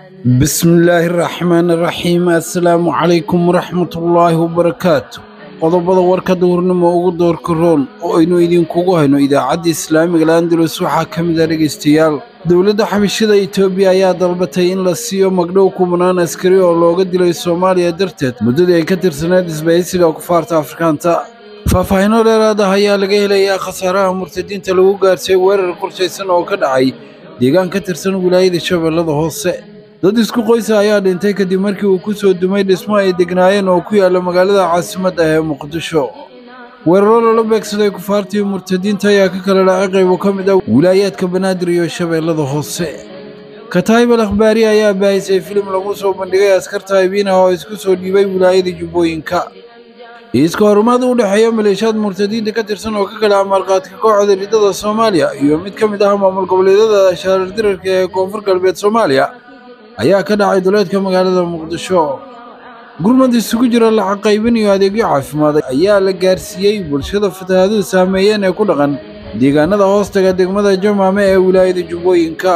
بسم الله الرحمن الرحيم السلام عليكم ورحمة الله وبركاته qodobada warka duhurnimo ugu doorka roon oo aynu idinkugu hayno idaacadda islaamiga landalus waxaa ka mid ah dhegaystayaal dowladda xabashada etoobiya ayaa dalbatay in la siiyo magdhow kubanaan askari oo looga dilay soomaaliya darteed muddadii ay ka tirsaneed isbahaysiga kufaarta afrikaanta faahfaahinno dheeraad ah ayaa laga helayaa khasaaraha murtadiinta lagu gaarsiiyey weerar qorshaysan oo ka dhacay deegaan ka tirsan wilaayada shabeellada hoose dad isku qoysa ayaa dhintay kadib markii uu ku soo dumay dhismo ay degnaayeen oo ku yaalla magaalada caasimadda ee muqdisho weeraro lala beegsaday kufaartii murtadiinta ayaa ka kala dhacay qaybo ka mid ah wilaayaadka banaadir iyo shabeellada hoose kataayib al akhbaari ayaa baahisay filim lagu soo bandhigay askarta haybiinaha oo isku soo dhiibay wilaayada jubbooyinka iiska horumaad u dhexeeya maleeshiyaad murtadiinta ka tirsan oo ka kala amaalqaadka kooxda ridada soomaaliya iyo mid ka mid ah maamul goboleedyada shaarar dirarka ee koonfur galbeed soomaaliya ayaa ka dhacay duleedka magaalada muqdisho gurmad isugu jira lacag qaybin iyo adeegyo caafimaad ayaa la gaarsiiyey bulshada fatahaaduhu saameeyeen ee ku dhaqan deegaanada hoostaga degmada jamaame ee wilaayada jubbooyinka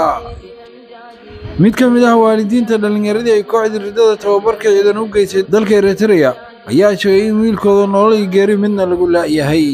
mid ka mid ah waalidiinta dhallinyaradii ay kooxdii ridada tababarka ciidan u geysay dalka eritreya ayaa sheegay in wiilkooda nolol iyo geeri midna lagu la'yahay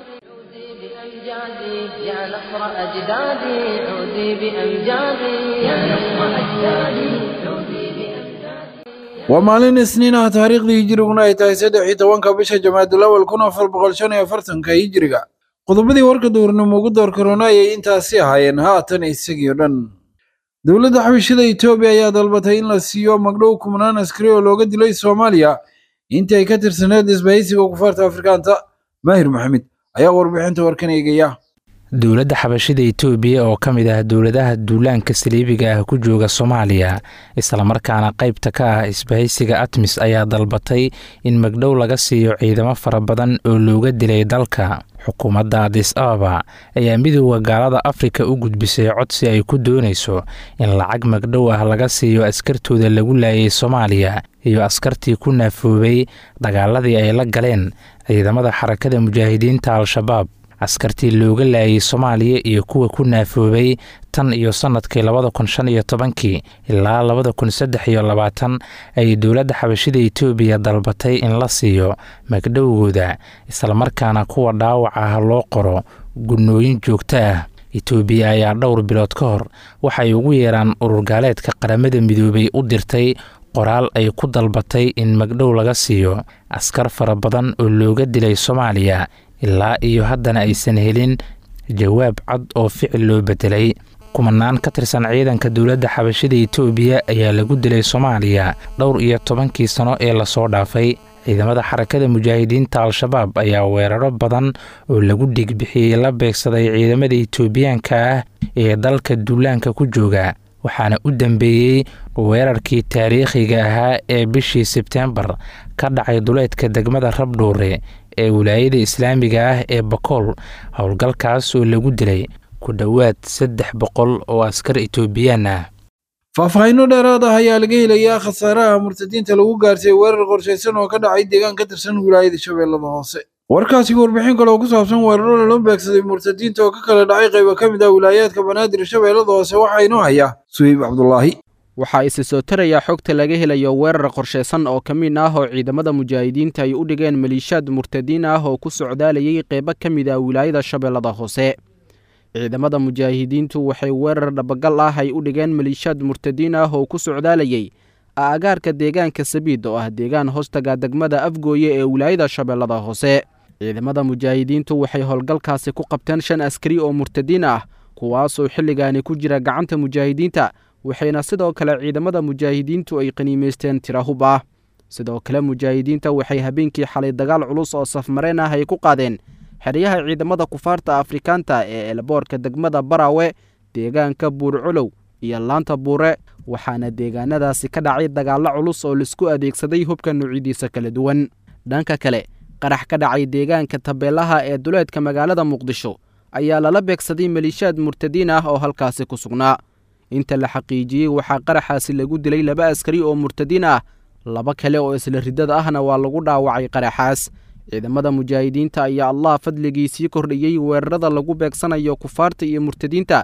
بأمجادي يا نصر أجدادي عودي بأمجادي يا نصر أجدادي عودي بأمجادي waa maalin isniin ah taariikhdii hijiriguna ay tahay saddex iyo tobanka bisha jamaadul awal kun afar boqol shan iyo afartanka hijiriga qodobadii warka duurnimo ugu door korona ayay intaasi ahaayeen haatan isagii o dhan dowladda xabashada etoobiya ayaa dalbatay in la siiyo magdhow kumanaan askari oo looga dilay soomaaliya intii ay ka tirsaneed isbahaysiga kufaarta afrikaanta maahir maxamed ayaa warbixinta warkan eegaya dowladda xabashida etoobiya oo ka mid ah dowladaha duulaanka saliibiga ah ku jooga soomaaliya islamarkaana qaybta ka ah isbahaysiga atmis ayaa dalbatay in magdhow laga siiyo ciidamo fara badan oo looga dilay dalka xukuumadda adis ababa ayaa midooda gaalada afrika u gudbisay codsi ay ku doonayso in lacag magdhow ah laga siiyo askartooda lagu laayay soomaaliya iyo askartii ku naafoobay dagaaladii ay la galeen ciidamada xarakada mujaahidiinta al-shabaab askartii looga laayay soomaaliya iyo kuwa ku naafoobay tan iyo sannadkii labada kun shan iyo tobankii ilaa labada kun saddex iyo labaatan ay dowladda xabashida etoobiya dalbatay in la siiyo magdhowgooda islamarkaana kuwa dhaawac ah loo qoro gunnooyin joogto ah etoobiya ayaa dhowr bilood ka hor waxay ugu yeeraan ururgaaleedka qaramada midoobay u dirtay qoraal ay ku dalbatay in magdhow laga siiyo askar fara badan oo looga dilay soomaaliya ilaa iyo haddana aysan helin jawaab cad oo ficil loo bedelay kumanaan ka tirsan ciidanka dowladda xabashada etoobiya ayaa lagu dilay soomaaliya dhowr iyo tobankii sano ee lasoo dhaafay ciidamada xarakada mujaahidiinta al-shabaab ayaa weeraro badan oo lagu dhigbixiyey la beegsaday ciidamada etoobiyaanka ah ee dalka duulaanka ku jooga waxaana u dambeeyey weerarkii taariikhiga ahaa ee bishii sebteembar ka dhacay duleedka degmada rabdhuure ee wilaayada islaamiga ah ee bakool howlgalkaas oo lagu dilay ku dhowaad saddex boqol oo askar etoobiyaan ah faahfaahinno dheeraad ah ayaa laga helayaa khasaaraha murtadiinta lagu gaarsiiyey weerar qorshaysan oo ka dhacay deegaan ka tirsan wilaayada shabeellada hoose warkaasi warbixin kale oo ku saabsan weeraro lala beegsaday murtadiinta oo ka kala dhacay qaybo ka mid ah wilaayaadka banaadir shabeellada hoose waxaa inoo haya suheyb cabdulaahi waxaa isi soo tarayaa xogta laga helayo weerar qorshaysan oo ka mid ah oo ciidamada mujaahidiinta ay u dhigeen maliishaad murtadiin ah oo ku socdaalayay qeybo ka mid ah wilaayada shabeellada hoose ciidamada mujaahidiintu waxay weerar dhabagal ah ay u dhigeen maliishaad murtadiin ah oo ku socdaalayay aagaarka deegaanka sabiid oo ah deegaan hoostaga degmada afgooye ee wilaayada shabeellada hoose ciidamada mujaahidiintu waxay howlgalkaasi ku qabteen shan askari oo murtadiin ah kuwaasoo xilligaani ku jira gacanta mujaahidiinta waxayna sidoo kale ciidamada mujaahidiintu ay qaniimaysteen tirahub ah sidoo kale mujaahidiinta waxay habeenkii xalay dagaal culus oo safmareen ah ay ku qaadeen xeryaha ciidamada kufaarta afrikaanta ee elboorka degmada baraawe deegaanka buurcolow iyo laanta buure waxaana deegaanadaasi ka dhacay dagaallo culus oo laisku adeegsaday hubka nuucyadiisa kala duwan dhanka kale qarax ka dhacay deegaanka tabeelaha ee duleedka magaalada muqdisho ayaa lala beegsaday maliishaad murtadiin ah oo halkaasi ku sugnaa inta la xaqiijiyey waxaa qaraxaasi lagu dilay laba askari oo murtadiin ah laba kale oo isla riddada ahna waa lagu dhaawacay qaraxaas ciidamada mujaahidiinta ayaa allah fadligii sii kordhiyey weerarada lagu beegsanayo kufaarta iyo murtadiinta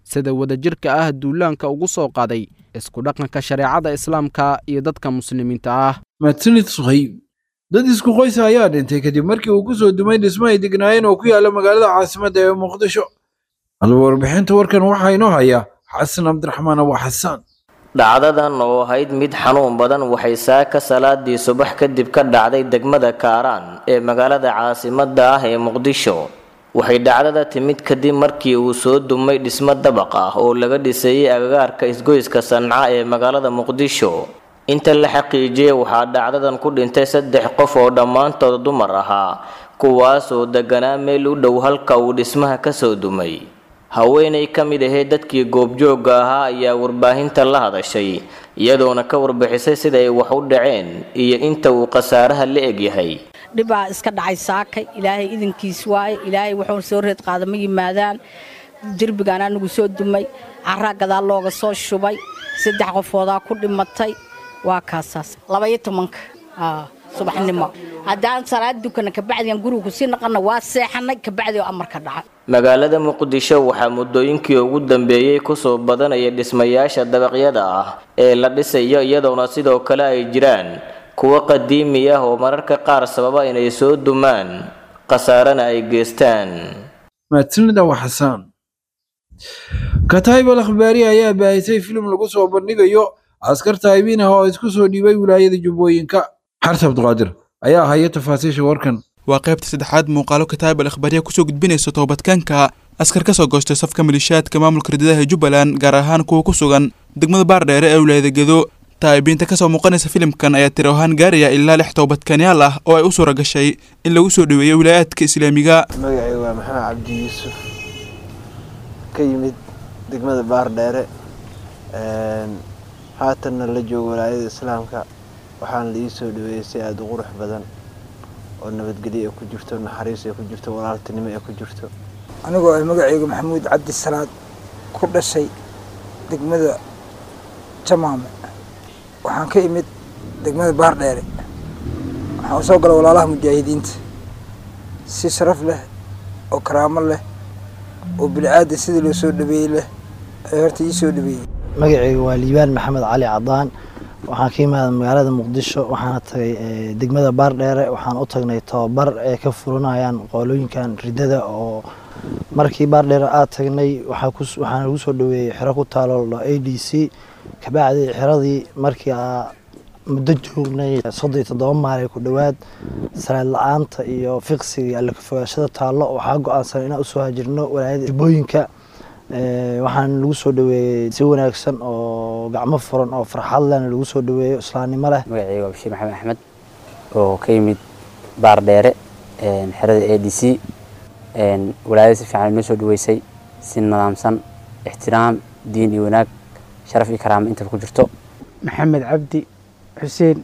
sida wadajirka ah duulaanka ugu soo qaaday isku dhaqanka shareecada islaamka iyo dadka muslimiinta ah mahadsanid suhayb dad isku qoysa ayaa dhintay kadib markii uu ku soo dumay dhismo ay degnaayeen oo ku yaalla magaalada caasimadda ee muqdisho halba warbixinta warkan waxaa inoo haya xasan cabdiraxmaan abu xasaan dhacdadan oo ahayd mid xanuun badan waxay saaka salaadii subax kadib ka dhacday degmada kaaraan ee magaalada caasimadda ah ee muqdisho waxay dhacdada timid kadib markii uu soo dumay dhismo dabaq ah oo laga dhisayey agagaarka isgoyska sanca ee magaalada muqdisho inta la xaqiijiyey waxaa dhacdadan ku dhintay saddex qof oo dhammaantood dumar ahaa kuwaas oo deganaa meel u dhow halka uu dhismaha kasoo dumay haweenay ka mid ahayd dadkii goobjoogga ahaa ayaa warbaahinta la hadashay iyadoona ka warbixisay sida ay wax u dhaceen iyo inta uu khasaaraha la egyahay dhibaa iska dhacay saakay ilaahay idinkiis waaye ilaahay wuxuu soo reed qaada ma yimaadaan derbigaan anigu soo dumay caraa gadaal looga soo shubay saddex qofoodaa ku dhimatay waa kaasaas labaiyo tobanka subaxnimo haddaan salaad dukana kabacdian guriga kusii naqana waa seexanay kabacdi oo amarka dhacay magaalada muqdisho waxaa muddooyinkii ugu dambeeyey kusoo badanaya dhismayaasha dabaqyada ah ee la dhisayo iyadoona sidoo kale ay jiraan kuwo qadiimi ah oo mararka qaar sababa inay soo dumaan khasaarana ay geystaan mahadsanid abu xasaan kataayib al akhbaari ayaa baahisay filim lagu soo bandhigayo askar taayibiin ah oo isku soo dhiibay wilaayada jubbooyinka xarta abduqaadir ayaa haya tafaasiisha warkan waa qaybta saddexaad muuqaalo kataayib al akhbaariya kusoo gudbinaysa toobadkaanka askar ka soo goostay safka malishaadka maamulka ridadaha jubbaland gaar ahaan kuwa ku sugan degmada baardheere ee wilaayada gedo taayibiinta kasoo muuqanaysa filimkan ayaa tiro ahaan gaaraya ilaa lix toobadkaanyaal ah oo ay u suura gashay in lagu soo dhoweeyo wilaayaadka islaamiga magacayga waa maxamed cabdi yuusuf ka yimid degmada baardheere haatanna la joogo walaayada islaamka waxaana la ii soo dhaweeyey si aada u qurux badan oo nabadgelyo ay ku jirto naxariis ay ku jirto walaaltinimo ay ku jirto anigoo ay magacayga maxamuud cabdi salaad ku dhashay degmada jamaame waxaan ka imid degmada baardheere waxaan usoo galay walaalaha mujaahidiinta si sharaf leh oo karaamo leh oo bini-aadam sidii loo soo dhaweeyey leh ay horta ii soo dhaweeyey magacayga waa liibaan maxamed cali cadaan waxaan ka imaada magaalada muqdisho waxaana tagay degmada baardheere waxaan u tagnay tababar ay ka furanayaan qoolooyinkan ridada oo markii baardheere aad tagnay waxaana lagu soo dhaweeyey xero ku taalo a d c kabacdi xeradii markii muddo joognay soddon iyo toddoba maalay ku dhowaad salaad la-aanta iyo fiqsiga alla ka fogaashada taallo waxaa go-aansan inaan usoo hajirno walaayada jubbooyinka waxaan lagu soo dhaweeyey si wanaagsan oo gacmo furan oo farxad lehna lagu soo dhaweeyo islaamnimo leh magacayga waa bashiir maxamed axmed oo ka yimid baar dheere xerada a d c walaayada si fiican inoo soo dhaweysay si nidaamsan ixtiraam diin iyo wanaag sharaf iyo karaamo intaba ku jirto maxamed cabdi xuseen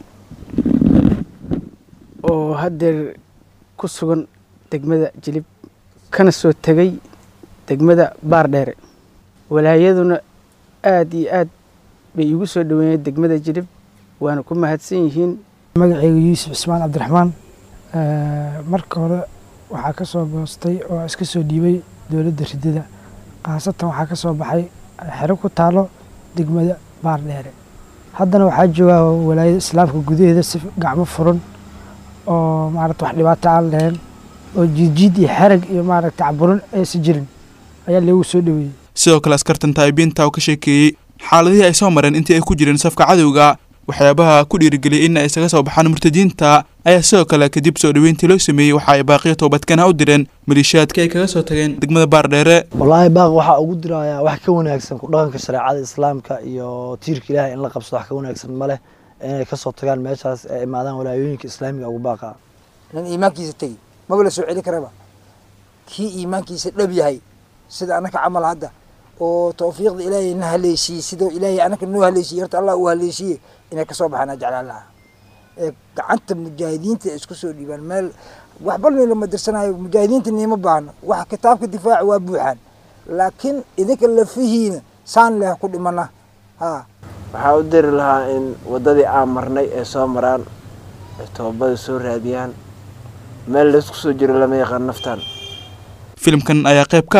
oo haddeer ku sugan degmada jilib kana soo tegay degmada baardheere walaayaduna aada iyo aad bay iigu soo dhaweeyeen degmada jilib waana ku mahadsan yihiin magacayga yuusuf cismaan cabdiraxmaan marka hore waxaa ka soo goostay oo iska soo dhiibay dowladda ridada khaasatan waxaa ka soo baxay xero ku taalo degmada baardheere haddana waxaa joogaa walaayada islaamka gudaheeda si gacmo furan oo maarata wax dhibaato aan lahayn oo jiidjiid iyo xerag iyo maaragta caburin aysan jirin ayaa lagu soo dhaweeyey sidoo kale askartan taayibiinta oo ka sheekeeyey xaaladihii ay soo mareen intii ay ku jireen safka cadowga waxyaabaha ku dhiirigeliyay in ay isaga soo baxaan murtadiinta ayaa sidoo kale kadib soo dhaweyntii loo sameeyey waxa ay baaqiya toobadkana u direen maliishaadka ay kaga soo tageen degmada baardheere wallaahi baaq waxaa ugu dirayaa wax ka wanaagsan ku dhaqanka shareecada islaamka iyo tiirka ilaahay in la qabsado wax ka wanaagsan ma leh inay kasoo tagaan meeshaas ay imaadaan walaayooyinka islaamiga ugu baaqa nin iimaankiisa tegi maba la soo celi karaba kii iimaankiisa dhab yahay sida annaka camal hadda oo tawfiiqda ilaahay na haleeshiiyey sidoo ilaahay annaka noo haleeshiiyey horta allah uu haleeshiiyey inay kasoo baxaan ajeclaan lahaa ee gacanta mujaahidiinta ay isku soo dhiibaan meel waxba lama dirsanayo mujaahidiinta niima baahno wax kitaabka difaaca waa buuxaan laakiin idinka lafihiina saan leh ku dhimana ha waxaa u diri lahaa in waddadii aan marnay ay soo maraan ay toobada soo raadiyaan meel laysku soo jiro lama yaqaan naftan filimkan ayaa qayb ka ah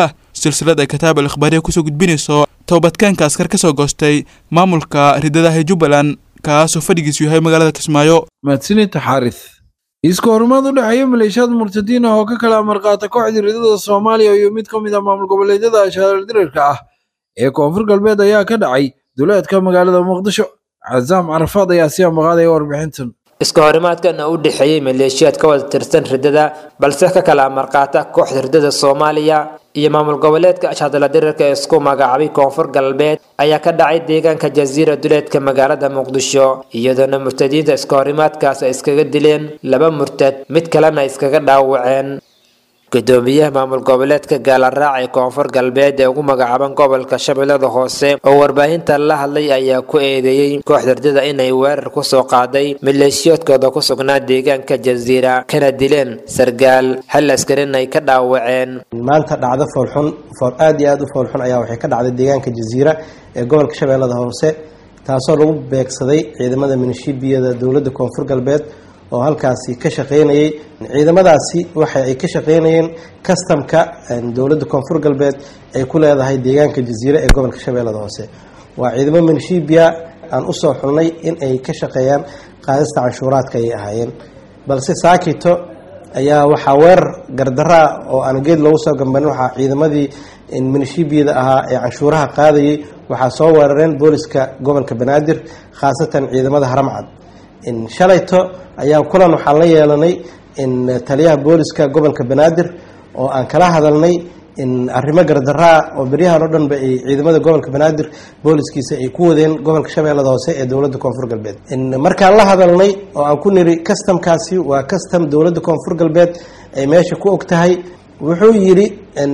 silsilad ay kataab al ikhbaariya kusoo gudbinayso toobadkeenka askar ka soo goostay maamulka ridadaha jubbaland kaasoo fadhigiisu yahay magaalada kismaayo mahadsanid xaaris iska horumaad u dhexeeya maleeshiyaad murtadiin ah oo ka kala amarqaata kooxdii ridada soomaaliya iyo mid ka mid ah maamul goboleedyada shaardirarka ah ee koonfur galbeed ayaa ka dhacay duleedka magaalada muqdisho cazaam carafaad ayaa sii ambaqaadaya warbixintan iska horimaadkana u dhexeeyey maleeshiyaad ka wada tirsan ridada balse ka kala amarqaata kooxda ridada soomaaliya iyo maamul goboleedka ashadala dirarka ee isku magacaabay koonfur galbeed ayaa ka dhacay deegaanka jasiira duleedka magaalada muqdisho iyadoona murtadiinta iska horimaadkaas ay iskaga dileen laba murtad mid kalena ay iskaga dhaawaceen gudoomiyaha maamul goboleedka gaalaraac ee koonfur galbeed ee ugu magacaaban gobolka shabeellada hoose oo warbaahinta la hadlay ayaa ku eedeeyey kooxda ridada inay weerar kusoo qaaday maleeshiyoodkooda ku sugnaa deegaanka jasiira kana dileen sargaal hal askarin ay ka dhaawaceen maanta dhacdo foolxun fool aad iyo aad u foolxun ayaa waxay ka dhacday deegaanka jasiira ee gobolka shabeellada hoose taasoo lagu beegsaday ciidamada minishiibiyada dowladda koonfur galbeed oo halkaasi ka shaqeynayay ciidamadaasi waxa ay ka shaqeynayeen kastamka dowladda koonfur galbeed ay ku leedahay deegaanka jasiire ee gobolka shabeellada hoose waa ciidamo minishibiya aan usoo xulnay in ay ka shaqeeyaan qaadista canshuuraadka ayay ahaayeen balse saakito ayaa waxaa weerar gardaraa oo aan geed loogu soo gambanin waxaa ciidamadii minishibiyada ahaa ee canshuuraha qaadayay waxaa soo weerareen booliska gobolka banaadir khaasatan ciidamada haramcad shalayto ayaa kulan waxaan la yeelanay taliyaha booliska gobolka banaadir oo aan kala hadalnay arrimo gardaraa oo beryahan oo dhanba ay ciidamada gobolka banaadir booliskiisa ay ku wadeen gobolka shabeellada hoose ee dowladda koonfur galbeed markaan la hadalnay oo aan ku niri kastamkaasi waa kastam dowladda koonfur galbeed ay meesha ku og tahay wuxuu yidhi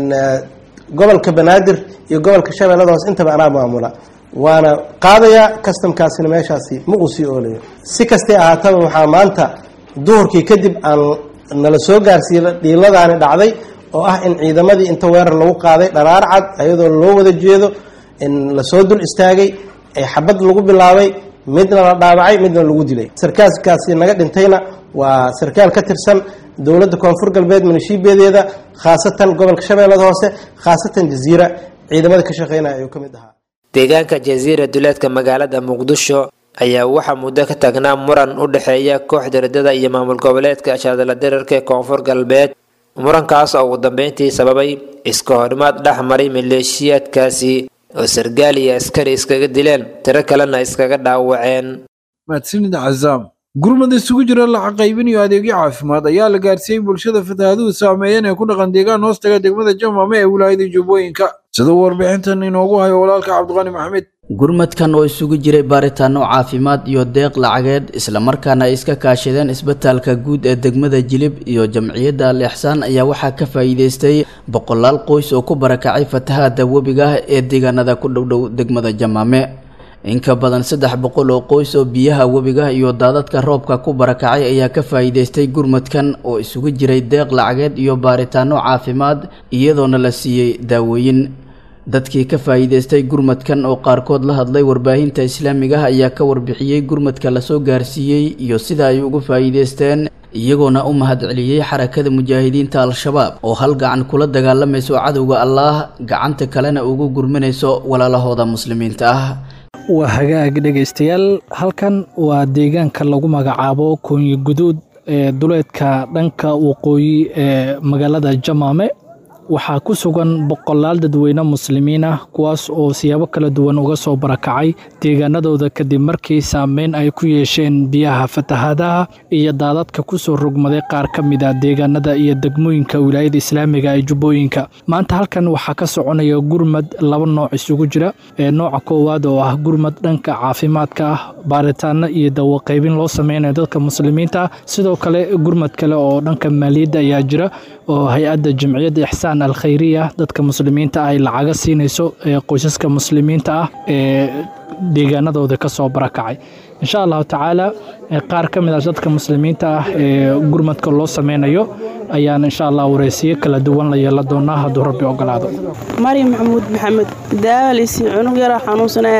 gobolka banaadir iyo gobolka shabeellada hoose intaba anaa maamula waana qaadayaa kastamkaasina meeshaasi ma uu sii oolayo si kastay ahaataba waxaa maanta duhurkii kadib aan nala soo gaarsiiyey dhiiladaani dhacday oo ah in ciidamadii inta weerar lagu qaaday dharaar cad ayadoo loo wada jeedo in lasoo dul istaagay ee xabad lagu bilaabay midna la dhaawacay midna lagu dilay sarkaalkaasi naga dhintayna waa sarkaal ka tirsan dowladda koonfur galbeed minishiibiyadeeda khaasatan gobolka shabeellada hoose khaasatan jasiira ciidamada ka shaqeynaya ayuu ka mid ahaa deegaanka jasiira duleedka magaalada muqdisho ayaa waxaa muddo ka taagnaa muran u dhexeeya kooxda ridada iyo maamul goboleedka shaadala dirarka ee koonfur galbeed murankaas oo ugu dambeyntii sababay iska horimaad dhex maray maleeshiyaadkaasi oo sargaal iyo askari iskaga dileen tiro kalena iskaga dhaawaceen mahadsanid cazaam gurmad isugu jira lacag qaybin iyo adeegyo caafimaad ayaa la gaarsiiyey bulshada fatahaaduhu saameeyeen ee ku dhaqan deegaan hoostaga degmada jamame ee wilaayada jubbooyinka siduu warbixintan inoogu hayo walaalka cabdiqani maxmed gurmadkan oo isugu jiray baaritaano caafimaad iyo deeq lacageed islamarkaana ay iska kaashadeen isbitaalka guud ee degmada jilib iyo jamciyadda al ixsaan ayaa waxaa ka faa'iideystay boqolaal qoys oo ku barakacay fatahaada webiga ah ee deegaanada ku dhowdhow degmada jamaame in ka badan saddex boqol oo qoys oo biyaha webiga iyo daadadka roobka ku barakacay ayaa ka faa'iideystay gurmadkan oo isugu jiray deeq lacageed iyo baaritaano caafimaad iyadoona la siiyey daawooyin dadkii ka faa'iideystay gurmadkan oo qaarkood la hadlay warbaahinta islaamiga ah ayaa ka warbixiyey gurmadka lasoo gaarsiiyey iyo sida ay ugu faa'iideysteen iyagoona u mahadceliyey xarakada mujaahidiinta al-shabaab oo hal gacan kula dagaalamayso cadowga allaah gacanta kalena ugu gurmanayso walaalahooda muslimiinta ah waa hagaag dhegaystayaal halkan waa deegaanka lagu magacaabo koonyi guduud ee duleedka dhanka waqooyi ee magaalada jamaame waxaa ku sugan boqolaal dadweyne muslimiin ah kuwaas oo siyaabo kala duwan uga soo barakacay deegaanadooda kadib markii saameyn ay ku yeesheen biyaha fatahaadaha iyo daadadka kusoo rogmaday qaar ka mid a deegaanada iyo degmooyinka wilaayada islaamiga ee jubbooyinka maanta halkan waxaa ka soconaya gurmad laba nooc isugu jira ee nooca koowaad oo ah gurmad dhanka caafimaadka ah baaritaano iyo dawaqaybin loo sameynayo dadka muslimiinta ah sidoo kale gurmad kale oo dhanka maaliyadda ayaa jira oo hay-adda jamciyadda ixsaan alkhayriya dadka muslimiinta ay lacaga siinayso ee qoysaska muslimiinta ah ee deegaanadooda ka soo barakacay insha allahu tacaala qaar ka mid ah dadka muslimiinta ah ee gurmadka loo sameynayo ayaan insha allah wareysiyo kala duwan la yeelan doonaa hadduu rabbi ogolaado maryam maxamuud maxamed daalalisi cunug yaraa xanuunsanaya abate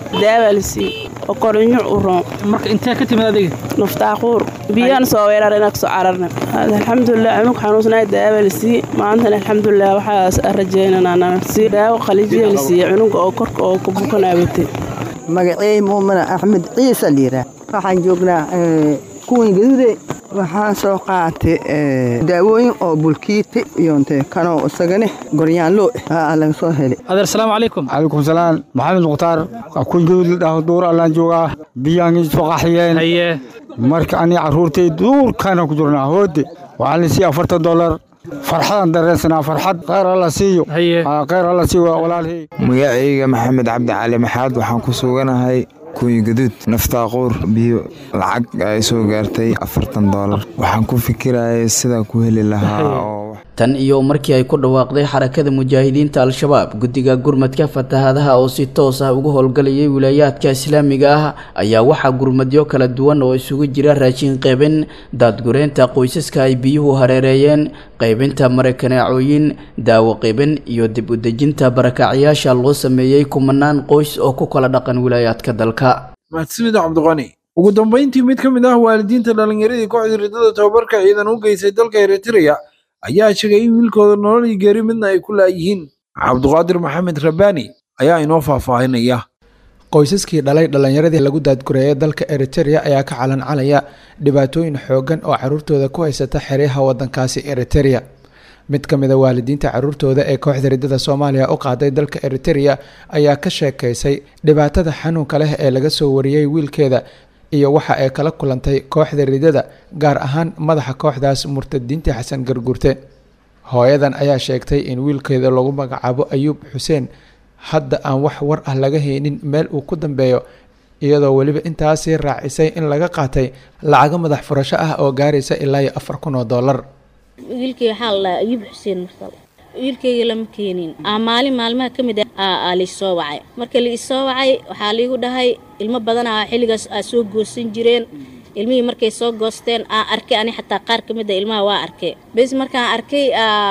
daawaa la siiyey oo korinyo u roon marka intee ka timid adiga nuftaaquur biyaan soo weerar inaa kasoo cararna alxamdulilah cunug xanuunsanaay daawaa la siiyey maantana alxamdulilah waxaas rajeynanaa si daawo qalijiya la siiyey cunuga oo korka oo ku bukanaabatay magacey muumina axmed ciise liiraa waxaan joognaa kuwan gaduude waxaan soo qaatay daawooyin oo bulkiiti iyonte kanoo isagane goryaanlo aa laga soo helay adeer salaamu calaykum calaykum salaam maxamed mukhtaar kun gaduud la dhaho duur allaan joogaa biyaangii soo qaxiyeen haye marka ani carruurtay duurkaana ku jirnaa hoode waxaa la siiya afartan dollar farxadaan dareensanaa farxad khayr alla siiyo khayr alla siiyo walaalhay magacayga maxamed cabdi cali maxaad waxaan ku suganahay kuyi gaduud naftaaquur biyo lacag ay soo gaartay afartan doolar waxaan ku fikirayay sidaan ku heli lahaa oo tan iyo markii ay ku dhawaaqday xarakada mujaahidiinta al-shabaab guddiga gurmadka fatahaadaha oo si toos ah uga howlgalayay wilaayaadka islaamiga ah ayaa waxaa gurmadyo kala duwan oo isugu jira raashin qaybin daadgureynta qoysaska ay biyuhu hareereeyeen qaybinta marakaneecooyin daawo qaybin iyo dib u dejinta barakacyaasha loo sameeyey kumanaan qoys oo ku kala dhaqan wilaayaadka dalka mahadsanid cabdiqani ugu dambayntii mid ka mid ah waalidiinta dhallinyaradii kooxda ridada tababarka ciidan u geysay dalka eritrea ayaa sheegay in wiilkooda nolol iyo geeri midna ay ku laayihiin cabdiqaadir maxamed rabbaani ayaa inoo faahfaahinaya qoysaskii dhalay dhallinyaradii lagu daadgureeyay dalka eriterea ayaa ka calancalaya dhibaatooyin xooggan oo caruurtooda ku haysata xeryaha waddankaasi eriterea mid ka mid a waalidiinta caruurtooda ee kooxda ridada soomaaliya u qaaday dalka eriterea ayaa ka sheekaysay dhibaatada xanuunka leh ee laga soo wariyey wiilkeeda iyo waxa ay kala kulantay kooxda ridada gaar ahaan madaxa kooxdaas murtadiinta xasan garguurte hooyadan ayaa sheegtay in wiilkeeda lagu magacaabo ayuub xuseen hadda aan wax war ah laga haynin meel uu ku dambeeyo iyadoo weliba intaasii raacisay in laga qaatay lacago madax furasho ah oo gaaraysa ilaa iyo afar kun oo dollar wiilkay waxaa la dhahaa ayuub xuseen marsal wiilkayga lama keenin aa maalin maalmaha ka mid ah aa laisoo wacay marka laisoo wacay waxaa liigu dhahay ilmo badanaa xilligaas aa soo goosan jireen ilmihii markay soo goosteen aan arkay ani xataa qaar ka mid a ilmaha waa arkay bes markaan arkay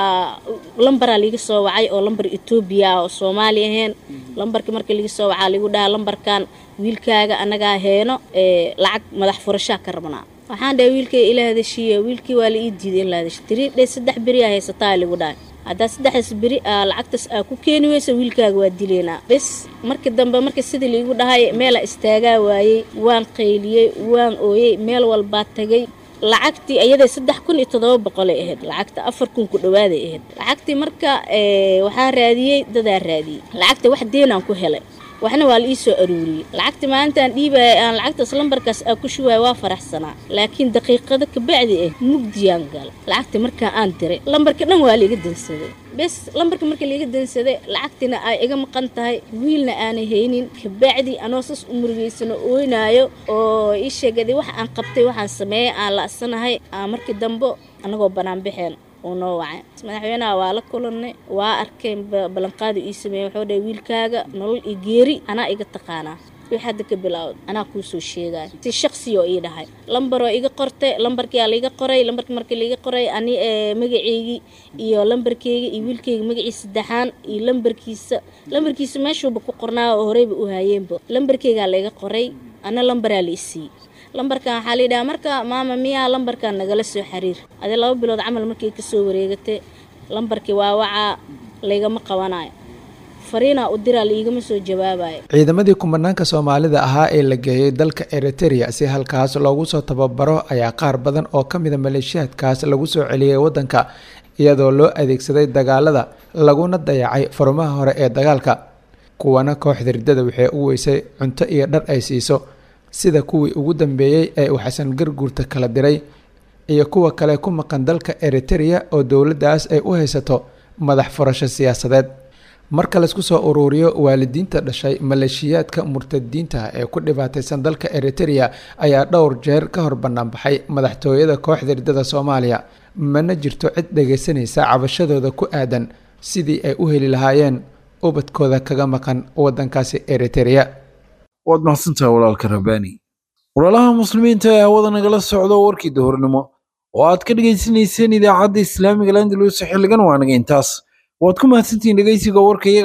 lambaraa liiga soo wacay oo lambar etoobiya oo soomaali ahayn lambarkii markii liiga soo wacaa liigu dhaha lambarkan wiilkaaga annagaa heeno lacag madax furashaa ka rabnaa waxaan dhahay wiilkay ila hadashiiye wiilkii waa la ii diiday in la hadasho tirii dhe saddex beri aa haysataa ligu dhahay haddaa saddexdaas beri aa lacagtaas aa ku keeni weysa wiilkaaga waa dileynaa bes markii dambe markii sidii liigu dhahay meelaa istaagaa waayey waan qayliyey waan ooyey meel walbaa tagay lacagtii ayaday saddex kun iyo toddoba boqolay ahayd lacagta afar kun ku dhawaaday ahayd lacagtii marka waxaan raadiyey dadaa raadiyey lacagta wax deenaan ku helay waxna waa la ii soo aruuriyey lacagta maalintaan dhiibaya aan lacagtaas lambarkaas aa ku shubaaya waa faraxsanaa laakiin daqiiqado kabacdi ah mugdiyaan gala lacagta markaa aan diray lambarka dhan waa laiga dansaday bes lambarka marka laiga dansaday lacagtina ay iga maqan tahay wiilna aanay haynin kabacdi anoo sas u murugeysano ooynaayo oo ii sheegaday wax aan qabtay waxaan sameeyay aan la'sanahay aan markii dambe annagoo bannaan baxeen uu noo wacay madaxweynaha waa la kulannay waa arkeen ballanqaadu ii sameeyey wuxuu dhahay wiilkaaga nolol iyo geeri anaa iga taqaanaa wix hadda ka bilaawd anaa kuu soo sheegaya si shaqsiyoo ii dhahay lambaroo iga qortay lambarkiyaa laiga qoray lambarkii markii laiga qoray ani magaceygii iyo lambarkeyga iyo wiilkeyga magaciisa saddexaan iyo lambarkiisa lambarkiisa meeshuuba ku qornaa oo horeyba u haayeenba lambarkeygaa laiga qoray ana lambaraa la isiiyey lambarkan waxaa la yidhaha marka maama miyaa lambarkan nagala soo xiriir adi laba bilood camal markay kasoo wareegatay lambarkii waa wacaa laygama qabanayo fariinaa u diraa laigama soo jawaabayo ciidamadii kumanaanka soomaalida ahaa ee la geeyey dalka eriterea si halkaas loogu soo tababaro ayaa qaar badan oo ka mida maleeshiyaadkaas lagu soo celiyey waddanka iyadoo loo adeegsaday dagaalada laguna dayacay furmaha hore ee dagaalka kuwana kooxda riddada waxay u weysay cunto iyo dhar ay siiso sida kuwii ugu dambeeyey ee uu xasan garguurta kala diray iyo kuwa kale ku maqan dalka eriterea oo dowladdaas ay u haysato madax furasho siyaasadeed marka laysku soo uruuriyo waalidiinta dhashay maleeshiyaadka murtadiinta ee ku dhibaataysan dalka eriterea ayaa dhowr jeer ka hor banaanbaxay madaxtooyada kooxda riddada soomaaliya mana jirto cid dhagaysanaysa cabashadooda ku aadan sidii ay u heli lahaayeen ubadkooda kaga maqan waddankaasi eriterea waad mahadsantahay walaalka rabbaani walaalaha muslimiinta ee hawada nagala socdo warkii dahornimo oo aad ka dhegaysanayseen idaacadda islaamiga landalus xilligan waa naga intaas waad ku mahadsantihiin dhegaysiga warkayaga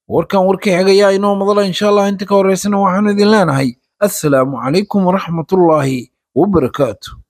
warkan warkii xigayaa inoo madala insha allah inta ka horeysana waxaanu idin leenahay assalaamu calaykum waraxmatullaahi wabarakaatu